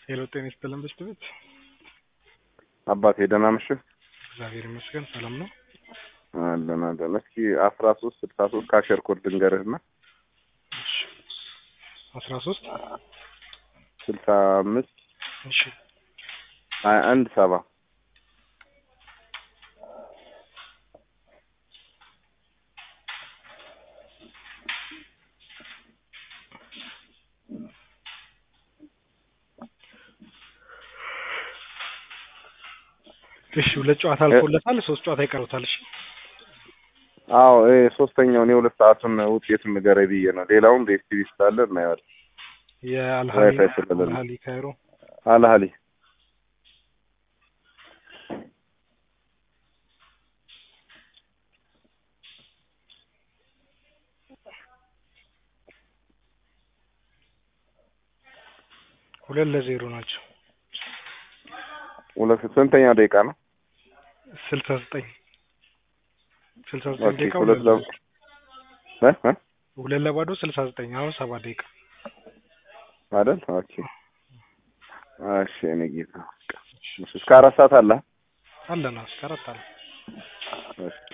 ሄሎ ጤና ይስጥልን በሽት ቤት አባቴ ደህና ምሽት። እግዚአብሔር ይመስገን ሰላም ነው። አለን አለን። እስኪ አስራ ሶስት ስልሳ ሶስት ካሸር ኮድ ልንገርህና አስራ ሶስት ስልሳ አምስት እሺ ሀያ አንድ ሰባ እሺ ሁለት ጨዋታ አልፎለታል። ሶስት ጨዋታ ይቀሩታል። እሺ አዎ ይሄ ሶስተኛውን የሁለት ሰዓቱን ውጤቱን ንገረኝ ብዬ ነው። ሌላውን በኤስቲቪ ስላለ እናየዋለን። የአልሃሊ ዋይፋይ ስለሌለ። አልሃሊ ካይሮ አልሀሊ ሁለት ለዜሮ ናቸው። ሁለት ስንተኛ ደቂቃ ነው? ስልሳ ዘጠኝ ስልሳ ዘጠኝ ኦኬ ደቂቃ ሁለት ሁለት ለ ለዜሮ እ እ ሁለት ለባዶ ስልሳ ዘጠኝ አሁን ሰባት ደቂቃ አይደል? ኦኬ እሺ እኔ ጌታ እስከ አራት ሰዓት አለ አለና እስከ አራት አለ እሺ